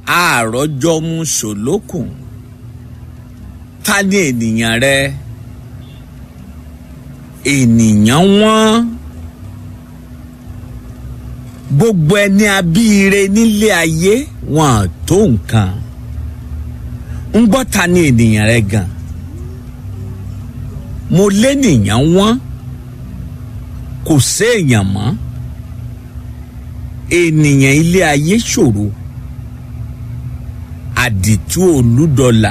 àròjọ mu sòlókùn ta ni ènìyàn rẹ ènìyàn wọn gbogbo ẹni abíire nílé ayé wọn tó nǹkan ń gbọ́ ta ni ènìyàn rẹ gan mo lénìyàn wọn kò séèyàn mọ́ ènìyàn ilé ayé ṣòro àdìtú olúdọlà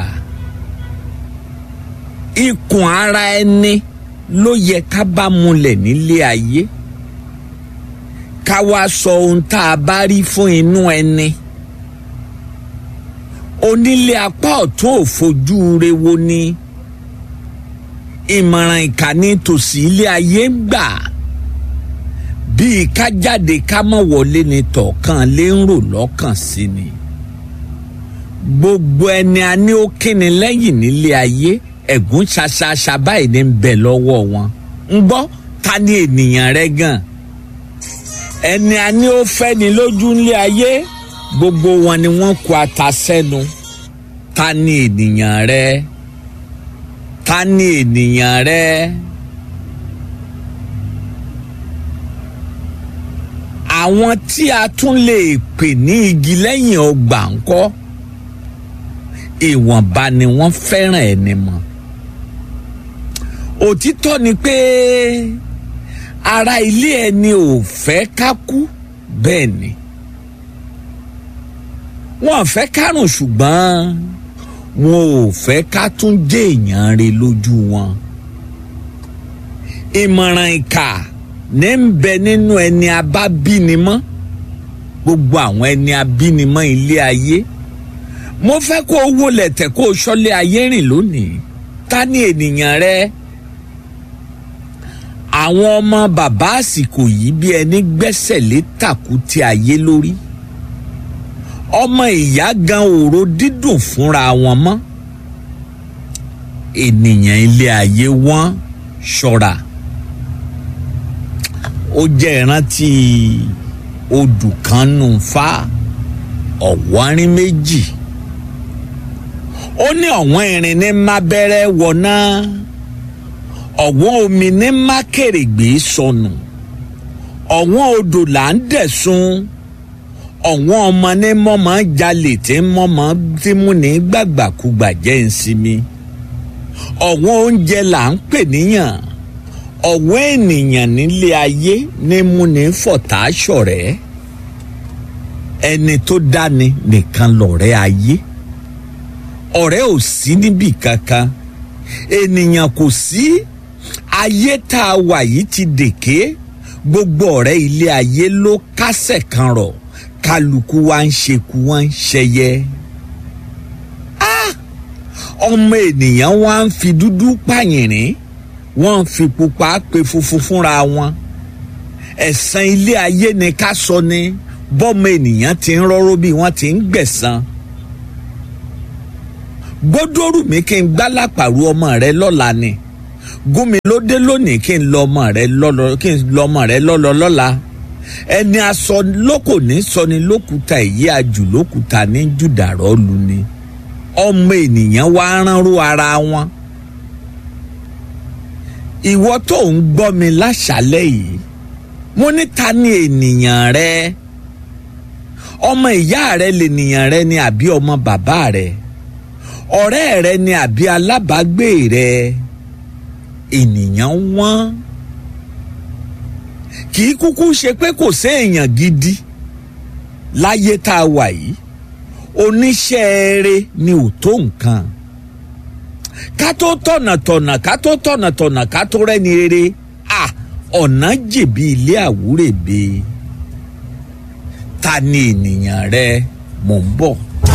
ikùn ara ẹni ló yẹ ká bá múlẹ̀ nílé ayé ká wá sọ ohun tá a bá rí fún inú ẹni onílé apá ọ̀tún òfojú re wo ni ìmọ̀ràn ìkànnì tòsí ilé ayé ń gbà bíi ká jáde ká mọ̀ wọlé ni tọ̀ọ̀kan lé ń rò lọ́kàn sí ni gbogbo ẹni a ní ó kíni lẹ́yìn nílé ayé ẹ̀gún ṣaṣaṣa báyìí ní bẹ lọ́wọ́ wọn ń gbọ́ ta ni ènìyàn rẹ gan ẹni a ní ó fẹ́ ni lójú nílé ayé gbogbo wọn ni wọ́n kó ata sẹ́nu ta ni ènìyàn rẹ ta ni ènìyàn rẹ. àwọn tí a tún lè pè ní igi lẹ́yìn ọgbà ńkọ́ ìwọ̀nba ni wọ́n fẹ́ràn ẹni mọ́ òtítọ́ ni pé ara ilé ẹni ò fẹ́ ká kú bẹ́ẹ̀ ni wọ́n fẹ́ kárùn ṣùgbọ́n wọn ò fẹ́ ká tún jẹ́ èèyàn rẹ̀ lójú wọn ìmọ̀ràn ìkà ní ń bẹ nínú ẹni abábínimọ́ gbogbo àwọn ẹni abínimọ́ ilé ayé mo fẹ́ kó o wọlé tẹ̀ kó o ṣọ́lé ayé rìn lónìí ta ni ènìyàn rẹ àwọn ọmọ bàbá àsìkò yìí bí ẹni gbẹ́sẹ̀ lé tàkútì ayé lórí ọmọ ìyá gan òró dídùn fúnra wọn mọ́ ènìyàn ilé ayé wọn ṣọ́ra ó jẹ́ ìrántí odù kan nù fa ọ̀wọ́rin méjì ó ní ọ̀wọ́n irin ní má bẹ́rẹ́ wọ̀nà ọ̀wọ́n omi ní má kèrègbè sọnù ọ̀wọ́n odò là ń dẹ̀sun ọ̀wọ́n ọmọ ní mọ́mọ́ jalè tí mọ́mọ́ tí mú ní gbàgbàkúgbà jẹ́ ìsinmi ọ̀wọ́n oúnjẹ là ń pè níyàn ọ̀wọ́ ènìyàn nílé ayé ní múni fọ̀tá ṣọ̀rẹ́ ẹni tó dáni nìkan lọ̀rẹ́ ayé ọ̀rẹ́ ò sí níbì kankan ènìyàn kò sí ayé tá a wà yìí ti dèké gbogbo ọ̀rẹ́ ilé ayé ló kásẹ̀ kan rọ̀ kálukú wa ń ṣekú wa ń ṣẹyẹ ọmọ ènìyàn wa ń fi dúdú pààyàn wọ́n fi pupa pe funfun fúnra wọn ẹ̀san ilé ayé ni ká sọ ni bọ́mọ ènìyàn ti ń rọ́rọ́ bí wọ́n ti ń gbẹ̀san gbódòrú mi kí n gbálàpàrọ̀ ọmọ rẹ lọ́la ni gúnmi ló dé lónìí kí n lọ ọmọ rẹ lọ́lọ kí n lọ ọmọ rẹ lọ́lọ lọ́la ẹni aṣọ lóko ní sọni lókùúta èyí àjù lókùúta ní jùdàrọ́ lu ni ọmọ ènìyàn wá ránró ara wọn ìwọ tó ń gbọ́ mi láṣálẹ̀ yìí mo ní ta ni ènìyàn rẹ ọmọ ìyá rẹ lènìyàn rẹ ni àbí ọmọ bàbá rẹ ọ̀rẹ́ rẹ ni àbí alábàágbé rẹ ènìyàn wọ́n kì í kúkú ṣe pé kò séèyàn gidi láyé tá a wà yìí oníṣẹ́ eré ni ò tó nǹkan ká tó tọ̀nà tọ̀nà ká tó tọ̀nà tọ̀nà ká tó rẹ́ni rere à ọ̀nà jèbi ilé àwúrèbe ta ni ènìyàn rẹ mò ń bọ̀.